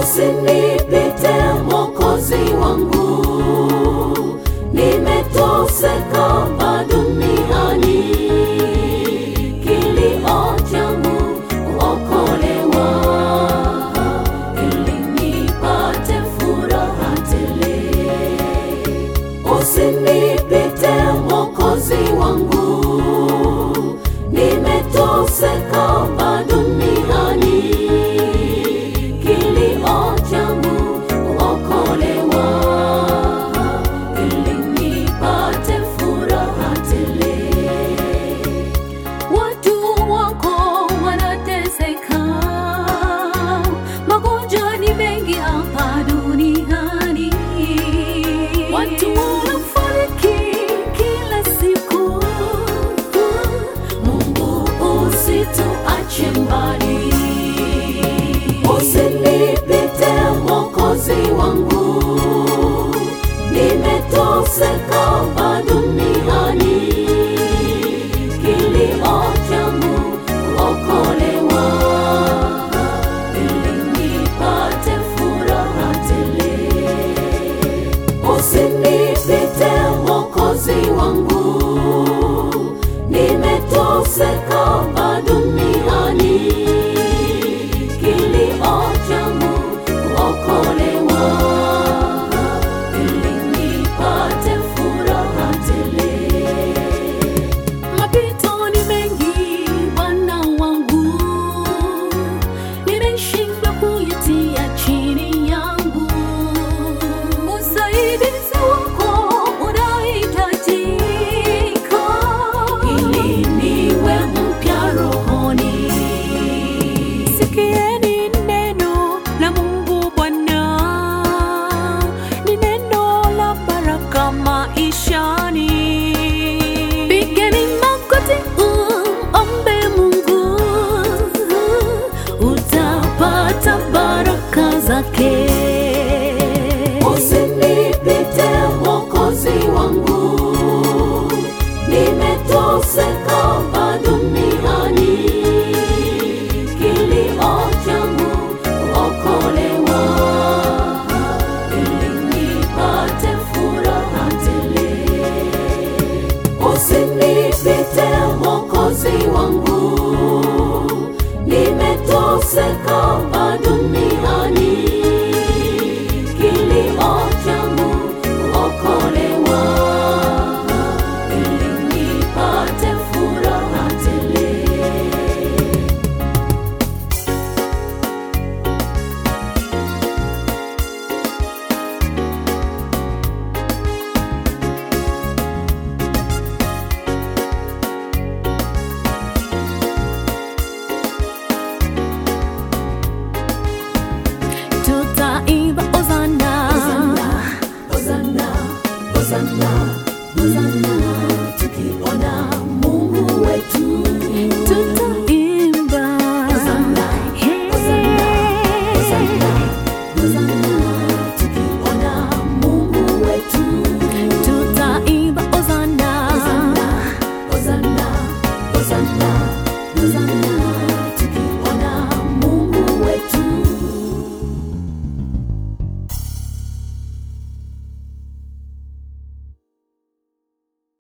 usinipite Mwokozi wangu, nimetoseka hapa duniani, kilio changu kuokolewa, ili nipate furaha tele. Usinipite Mwokozi wangu, nimetoseka hapa duniani, kilio changu kuokolewa, ili nipate furaha tele. Watu wako wanateseka, magonjwa ni mengi hapa duniani. Watu wanafariki kila siku. Mungu usituache mbali, usinipite Mwokozi wangu, nimetoseka hapa duniani, kilio changu kuokolewa, ili nipate furaha tele. Usinipite Mwokozi wangu, nimetoseka hapa duniani, kilio changu kuokolewa, ili nipate furaha tele. Mapito ni mengi Bwana wangu, nimeshindwa kuyatia chini yangu. Usaidizi wako unahitajika, ili niwe mpya rohoni. Sikieni neno la Mungu Bwana, ni neno la baraka maishani. Pigeni magoti, ombe Mungu, utapata baraka zake. Usinipite Mwokozi wangu, nimetoseka hapa duniani, kilio changu kuokolewa, ili nipate furaha tele. Usinipite Mwokozi wangu, nimetoseka